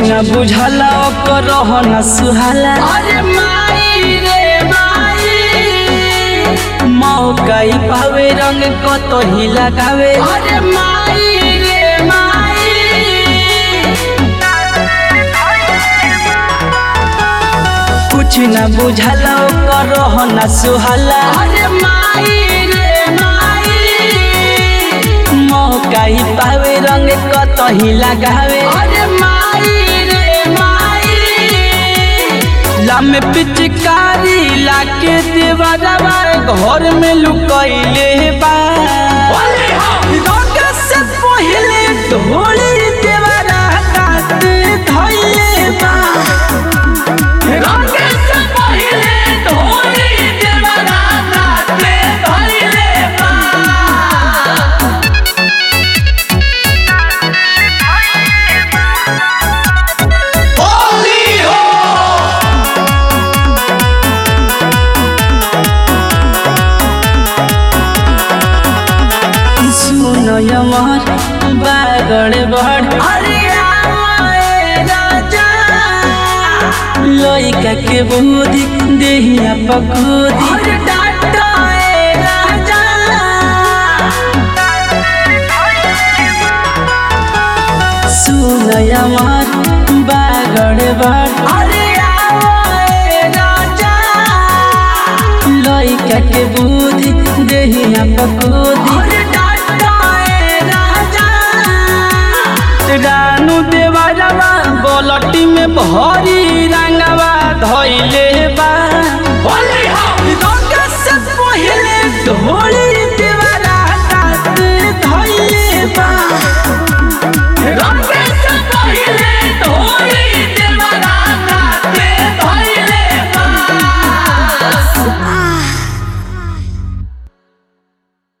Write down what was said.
न बुझला ओकर रहन सुहाला अरे माई रे माई मौका ही पावे रंग कतही लगावे अरे माई रे माई कुछ न बुझला ओकर रहन सुहाला अरे माई रे माई मौका ही पावे रंग कतही लगावे अरे माई रे माई लामे पिचकारी लाके देवरवा घर में लुकैले बा रंग से पहिले ढोली देवरा काट धैले बा रंग से पहिले ढोली देवरा नाचे धइले बा होली हो सुनो यमर बागड़ बड़ अरे आए राजा लइका के बुद्धि देहिया पकुदी अरे डाटा ए राजा सुनो यमर बागड़ बड़ अरे आए राजा लइका के बुद्धि देहिया पकुदी अरे डाटा ए राजा रानू देवरवा बोलटी में भरी रा